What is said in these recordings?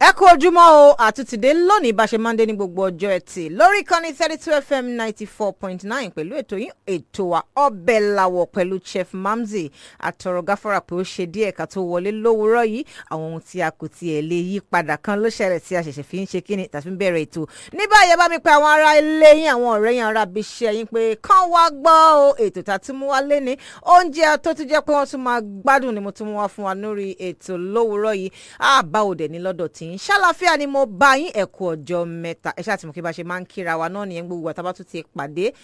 ẹ kú ojúmọ́ o àtúntìdé lónìí bá ṣe máa ń dé ní gbogbo ọjọ́ ẹtì lórí ìkànnì thirty two fm ninety four point nine pẹ̀lú ètò yín ètò wa ọbẹ̀ làwọ̀ pẹ̀lú chef mamzi àtọ̀rọ̀ gáfárà pé ó ṣe díẹ̀ ká tó wọlé lówùúrọ̀ yìí àwọn ohun tí a kò tiẹ̀ lè yí padà kan ló ṣẹlẹ̀ tí a ṣẹ̀ṣẹ̀ fi ń ṣe kíni tàbí ń bẹ̀rẹ̀ ètò ní báyìí ẹ bá mi pe àwọn ará ilé yín àwọn ọ̀rẹ́ yín ará ibiṣẹ́ yín pé kán wá gbọ́ o ètò tá a tún mú wá lé ní oúnjẹ tó tún jẹ́ pé wọ́n tún máa gbádùn ni mo tún mú wá fún wa lórí ètò lówùúrọ̀ yìí àbá òdẹ̀ ní lọ́dọ̀ tí ń ṣàlàfíà ni mo bá yín ẹ̀kú ọjọ́ mẹ́ta ẹ ṣáà tí mo kí bá ṣe máa ń kíra wa náà nìyẹn gbogbo àtàbà tún ti pàdé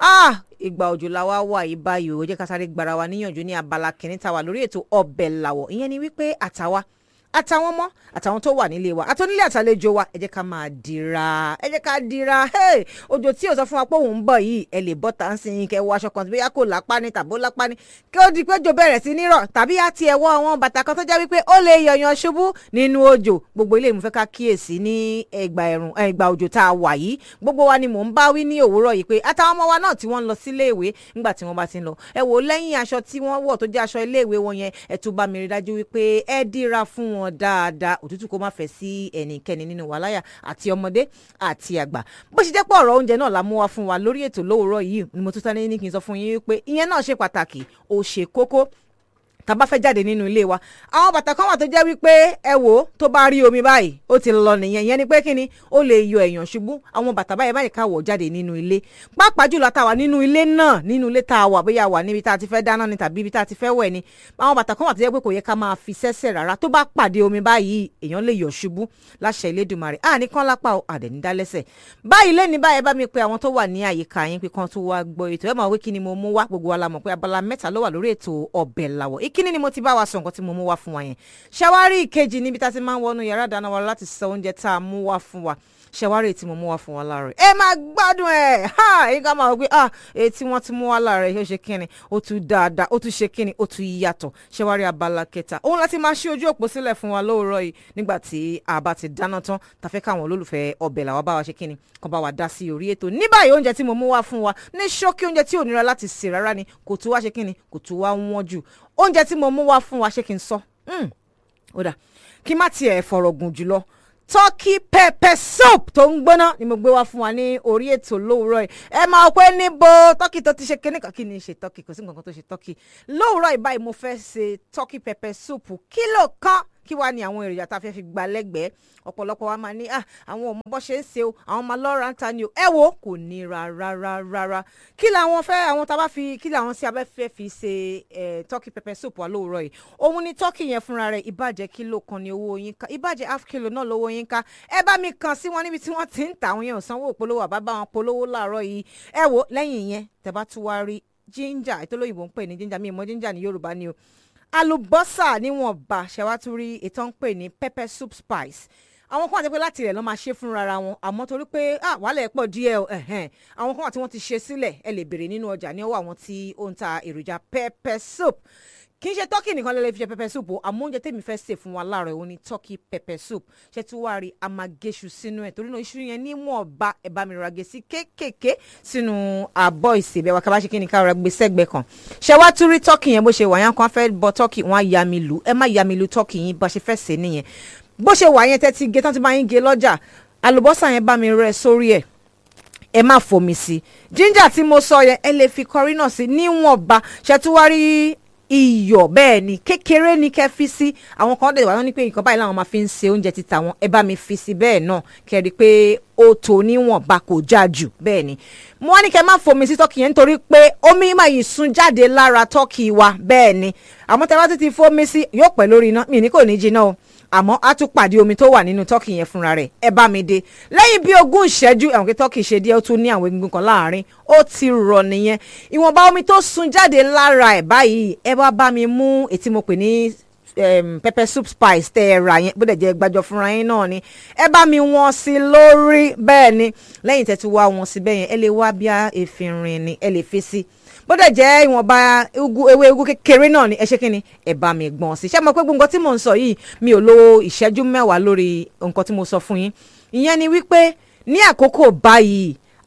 ìgbà òjò la wá wà yìí báyìí ó jẹ́ ká sáré gbára wa níyànjú ní abala kìíní ta wà lórí ètò ọbẹ̀ làwọ̀ ìyẹn ni wípé àtàwa àtàwọn ọmọ àtàwọn tó wà nílé wa àtọ́nílé àtàlejò wa ẹ jẹ́ ká máa dira ẹ jẹ́ ká dira òjò tí ò sọ fún wa pé òun ń bọ̀ yìí ẹ lè bọ́ tá ń sin kẹ wọ aṣọ kan tí bóyá kò lápá ní tàbó lápá ní kí ó di pé òjò bẹ̀rẹ̀ sí nírọ̀ tàbí á tiẹ̀ wọ àwọn bàtà kan tó jẹ́ wípé ó lè yọ̀yàn ṣubú nínú òjò gbogbo ilé ìmúfẹ́ ká kíyèsí ní ẹgbà ẹ̀rùn ẹgbà òjò tá a wà yìí gbogbo wa ni mò ń bá wí ní òwúrọ̀ yìí pé àtàwọn ọmọ wa náà tí wọ́n ń lọ sílé ìwé nígbà tí wọ́n bá ti ń lọ ẹ wò lẹ́yìn aṣọ tí wọ́n wọ̀ tó jẹ́ aṣọ ilé ìwé wọn yẹn ẹ tún bá mi rí dájú wípé ẹ dira fún wọn dáadáa òtútù kó má fẹ́ sí ẹnikẹ́ni nínú wa láyà àti ọmọdé àti àgbà bó ṣe jẹ́ pé ọ̀rọ̀ oúnjẹ náà la mú wá fún wa lórí ètò lówùúrọ̀ yìí ni mo tún tán ní kí n sọ fún yín pé ìyẹn náà ṣe pàtàkì ó ṣe kókó tá a bá fẹ́ jáde nínú ilé wa àwọn bàtà kan wà tó jẹ́ wípé ẹ wò ó tó bá rí omi báyìí ó ti lọ nìyẹn ìyẹn ni pé kí ni ó lè yọ èèyàn ṣubú àwọn bàtà báyìí báyìí ká wọ̀ jáde nínú ilé pàápàá jùlọ tá a wà nínú ilé náà nínú ilé tá a wà bóyá wà níbi tá a ti fẹ́ dáná ni tàbí ibi tá a ti fẹ́ wẹ̀ ni àwọn bàtà kan wà tó jẹ́ pé kò yẹ ká máa fi sẹ́sẹ̀ rárá tó bá pàdé omi báyìí èèyàn lè yọ̀ ṣubú láṣẹ Elédùmarè à ní kán lápá o àdẹ̀ ní dálẹ́sẹ̀ báyìí lẹ́ni báyìí bá mi pe àwọn tó wà ní àyíká yín pé kán tó wá gbọ́ ètò ẹ̀ máa wí kí ni mo mú wá gbogbo wa la mọ̀ pé abala mẹ́ta ló wà lórí ètò ọbẹ̀ làwọ̀ ìkíní ni mo ti bá wa sọ nǹkan tí mo mú wá fún wa yẹn ṣàwárí ìkejì níbi tá a ti máa ń wọnú yàrá ìdáná wa láti sọ oúnjẹ tá a mú wá fún wa ṣàwárí tí mo mú wá fún wa láàárọ̀ ẹ máa gbádùn ẹ ha èyí ká máa wọ pé ah èyí tí wọ́n ti mú wá láàárọ̀ yóò ṣe kíni ó tún dáadáa ó tún ṣe kíni ó tún yàtọ̀ ṣàwárí abala kẹta òun láti máa ṣí ojú òpó sílẹ̀ fún wa lóòrọ̀ yìí nígbà tí a bá ti dáná tán ta fẹ́ káwọn olólùfẹ́ ọbẹ̀ làwa bá wa ṣe kíni kan bá wa dá sí orí ètò ní báyìí oúnjẹ tí mo mú wá fún wa ní ṣókí oúnjẹ tí ò nira láti sè rárá ni kò tún wá ṣe kíni kò tún wá wọ́n jù oúnjẹ tí mo mú wá fún wa ṣé kí n sọ ó dà kí má tiẹ̀ fọ̀rọ̀ gùn jùlọ turkey pepper soup tó ń gbóná ni mo gbé wá fún wa ní orí ètò lówùúrọ̀ yìí ẹ máa pé níbo turkey tó ti ṣe kíní kan kí ni ṣe turkey kò sí nǹkan kan tó ṣe turkey lówùúrọ̀ yìí báyìí mo fẹ́ ṣe turkey pepper soup kílò kan kí wàá ní àwọn èròjà tá a fẹ́ fi gba lẹ́gbẹ̀ẹ́ ọ̀pọ̀lọpọ̀ wa máa ní ah àwọn ọmọ bọ́ ṣe ń ṣe o àwọn ọmọ lọ́ra ń ta ni o ẹ wo kò ní rárá rárá kí làwọn fẹ́ àwọn tá a bá fi kí làwọn sí abẹ́ fẹ́ fi ṣe eh, turkey pepper soup wa lóòrọ̀ yìí òun ni turkey yẹn fúnra rẹ̀ ìbàjẹ́ kílò kan ní owó yín ká ìbàjẹ́ half kilo náà lówó yín ká ẹ bá mi kàn sí wọn níbi tí wọ́n ti ń tà àwọn yẹn ò sanwó òpolówó àbá bá wọn polówó láàárọ̀ yìí ẹ wo lẹ́yìn yẹn tẹ́ bá tún wá rí ginger ìtòlóyìnbó ń pè ní ginger mi ìmọ̀ ginger ní Yorùbá ni o alùbọ́sà níwọ̀nba ṣẹ̀wátúrí ètò ń pè ní pepper soup spice àwọn kan wà tó pé láti rẹ̀ lọ́ máa ṣe fúnra wọn àmọ́ torí pé wàhálà ẹ̀ pọ̀ díẹ̀ o àwọn kan wà tí wọ́n ti ṣe sílẹ̀ ẹ lè béèrè nínú ọjà ní ọwọ́ àwọn tí ó ń ta èròjà pepper soup kì í ṣe turkey nìkan lè fi ṣe pepper soup o àmọ́ oúnjẹ tèmi fẹ́ sè fún wa láàárọ̀ òun ni turkey pepper soup ṣe tí wàá rí amagéṣu sínú ẹ̀ torí náà iṣu yẹn níwọ̀nba ẹ̀ bá mi rọra gé sí kéékèèké sínú àbọ̀ ìsèbẹ̀ wa kábàṣe kí ni ká rọra gbé sẹ́gbẹ̀ẹ́ kan ṣe wá tún rí turkey yẹn bó ṣe wà yẹn kan fẹ́ bọ turkey wọn á ya mi lù ẹ má ya mi lù turkey yín bá ṣe fẹ́ sè nìyẹn bó ṣe wà yẹn tẹ́tí gé tán ti bá yín gé lọ́jà àlùbọ́sà yẹn bá mi rẹ sórí ẹ̀ ẹ má fomi sí ginger tí mo sọ yẹn ẹ lè fi kọrí náà sí níwọ̀nba ṣètúwárí iyọ̀ bẹ́ẹ̀ ni kékeré ni kẹ́ fi sí àwọn kan dẹ̀ wá wọ́n ní pé nǹkan báyìí làwọn máa fi ń se oúnjẹ títa wọn ẹ bá mi fi sí bẹ́ẹ̀ náà kẹ́ rí i pé ó tó níwọ̀nba kò já jù bẹ́ẹ̀ ni mo wá ní kẹ́ má fomi sí tọ́kì yẹn nítorí pé omi máa yìí sun jáde lára tọ́kì wa bẹ́ẹ̀ ni àmọ́ tẹ́ bá ti ti fomi sí yóò pẹ́ lórí iná mi ní kò ní jiná o àmọ́ a tún pàdé omi tó wà nínú tọ́kì yẹn fúnra rẹ̀ ẹ bá mi dé lẹ́yìn bí ogún ìṣẹ́jú ẹ̀wọ̀n kí tọ́kì ṣe díẹ̀ ó tún ní àwọn egungun kan láàárín ó ti rọ̀ nìyẹn ìwọ̀nba omi tó sun jáde lára ẹ̀ báyìí ẹ bá bá mi mú ètí mo pè ní um, pepper soup spice tẹ ẹ rà yẹn bó dẹ̀ jẹ́ gbàjọ fúnra yín náà ni ẹ bá mi wọ́n sí lórí bẹ́ẹ̀ ni lẹ́yìn tẹ́ ti wá wọn sí bẹ́ẹ̀ yẹn ẹ lè wá bí efinrin ni ẹ lè fi sí bó dẹ̀ jẹ́ ìwọ̀nba ewé ugu kékeré náà ni ẹ ṣe kí ni ẹ bá mi gbọ̀n sí ṣé mo pé gbogbo nǹkan tí mò ń sọ yìí mi ò lo ìṣẹ́jú mẹ́wàá lórí nǹkan tí mo sọ fún yín ìyẹn ni wípé ní àkókò báyìí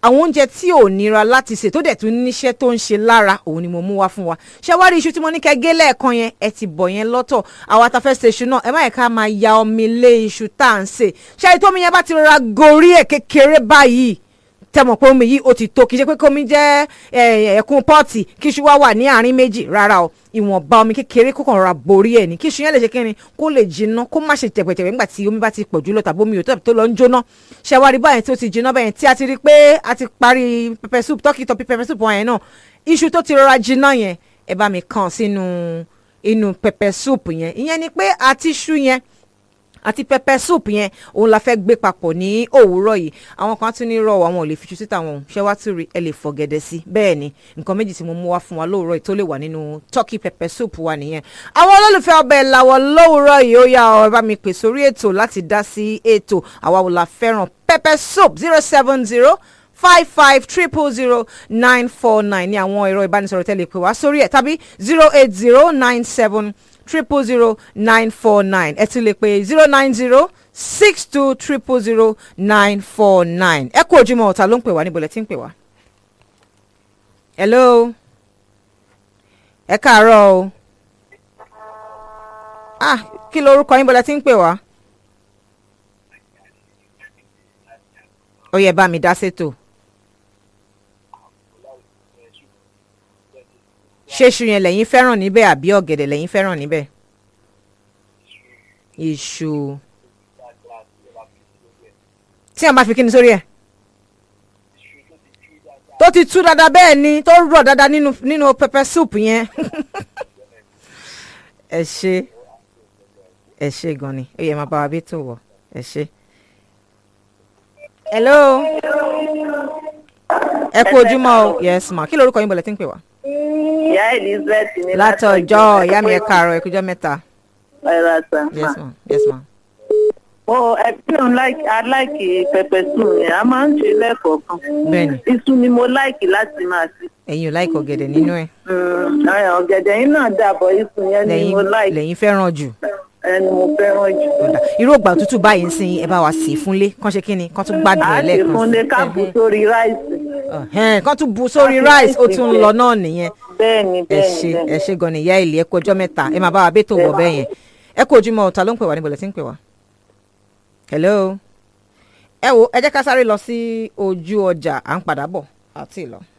àwọn oúnjẹ tí ò nira láti sè tó dẹ̀ tún níṣẹ́ tó ń ṣe lára òun ni mo mú wá fún wa ṣé wá rí iṣu tí mo ní kẹ́ gé lẹ́ẹ̀kan yẹn ẹ ti bọ̀ yẹn lọ́tọ̀ àwa ta fẹ́ ṣe iṣu náà ẹ má yẹ ká máa ya omi lé iṣu tá à ń sè ṣé ètò omi yẹn bá ti rọra gorí ẹ̀ kékeré báyìí tẹmọ̀ pé omi yìí ó ti tó kì í ṣe pé kómi jẹ́ ẹ̀kún pọ́ọ̀tì kí iṣu wá wà ní àárín méjì rárá o ìwọ̀nba omi kékeré kó kàn ra borí ẹ̀ ní kí iṣu yẹn lè ṣe kí ni kó lè jiná kó má ṣe tẹ̀pẹ̀tẹ̀pẹ̀ nígbà tí omi bá ti pọ̀ jù lọ tàbí omi yòó tó lọ ń jóná ṣẹwárí báyẹn tí ó ti jiná báyẹn tí a ti rí pé a ti parí pepper soup tọ́kì tọ́pì pepper soup wọn yẹn náà iṣu tó ti rọra jiná yẹn ẹ bá mi kàn sínú inú pepper soup yẹn ìyẹn ni pé àti iṣu yẹn àti pepper soup yẹn òun la fẹ́ gbé papọ̀ ní òwúrọ̀ yìí àwọn kan tún ní rọ̀ àwọn ò lè fi ṣu síta wọn ṣé wá tún rí ẹ lè fọ̀gẹ̀dẹ̀ sí bẹ́ẹ̀ ni nǹkan méjì tí mo mú wá fún wa lóòrọ̀ yìí tó lè wà nínú turkey pepper soup wa nìyẹn àwọn olólùfẹ́ ọbẹ̀ làwọ̀ lówùúrọ̀ yìí ó yá ọ bá mi pè sórí ètò láti dá sí ètò àwa wò la fẹ́ràn pepper soup zero seven zero five five triple zero nine four nine ní àwọn ẹ̀rọ ìbánisọ̀rọ̀ tẹ́lẹ̀ pè wá sórí ẹ̀ tàbí zero eight zero nine seven triple zero nine four nine ẹ ti lè pè zero nine zero six two triple zero nine four nine ẹ kú ojúmọ́ ọ̀tá ló ń pè wá níbo lẹ ti ń pè wá. hello ẹ káàárọ̀ o ah kí lorúkọ yín bó lẹ ti ń pè wá. ó yẹ bá mi dá sétò. ṣé iṣu yẹn lẹ́yìn fẹ́ràn níbẹ̀ àbí ọ̀gẹ̀dẹ̀ lẹ́yìn fẹ́ràn níbẹ̀? iṣu tí a bá fi kíni sórí ẹ̀ tó ti tú dáadáa bẹ́ẹ̀ ni tó rọ̀ dáadáa nínú nínú pepper soup yẹn ẹ ṣe ẹ ṣe gan ni ó yẹ máa bá wa bí tó wọ̀ ẹ ṣe. hello ẹ kú ojúmọ́ o yes ma kí lorúkọ yín bọ̀lẹ̀ tí ń pè wá ìyá elizabeth ní látọjọ́ ìyá mi ẹ káàárọ̀ ẹkújọ́ mẹ́ta. ẹ̀rọ àṣà yes ma yes ma. mo ẹbí òun aláìkì pẹpẹ sùn yẹn a máa ń ṣe lẹ́ẹ̀kọ̀ọ̀kan bẹ́ẹ̀ni iṣu ni mo láìkì láti máa ṣe. ẹ̀yin ò láìkọ̀ ọ̀gẹ̀dẹ̀ nínú ẹ̀. ọ̀gẹ̀dẹ̀ yín náà dàbọ̀ iṣu yẹn ni mo láìkì lẹ́yìn fẹ́ràn jù. ẹni mo fẹ́ràn jù. ọ̀dà irú ògbà òtútù báyìí ń sin ẹ bá wa sè é fúnlé kán ṣe kí ni kán tún gbádùn a ẹ ti lẹ́ẹ̀kan fún lé káàbù sórí ráìsì. Ẹ̀hẹ́n, kán tún bu sórí Àti rice ó rice tún ń pẹ̀lú. lọ náà nìyẹn bẹ́ẹ̀ni ẹ bẹ́ẹ̀ni ṣe ẹ bẹ́ẹ̀ni. ṣe gan ni ìyá ìlì ẹ kú ọjọ́ mẹ́ta ẹ máa bá wa bẹ́tò wọ̀ bẹ́ẹ̀ yẹn ẹ kú ojúmọ́ ọ̀tá ló ń pè wá níbo lẹ ti ń pè wá. hello ẹ wo ẹ jẹ́ ká sáré lọ sí ojú ọjà à ń padà bọ̀ àti ìlọ.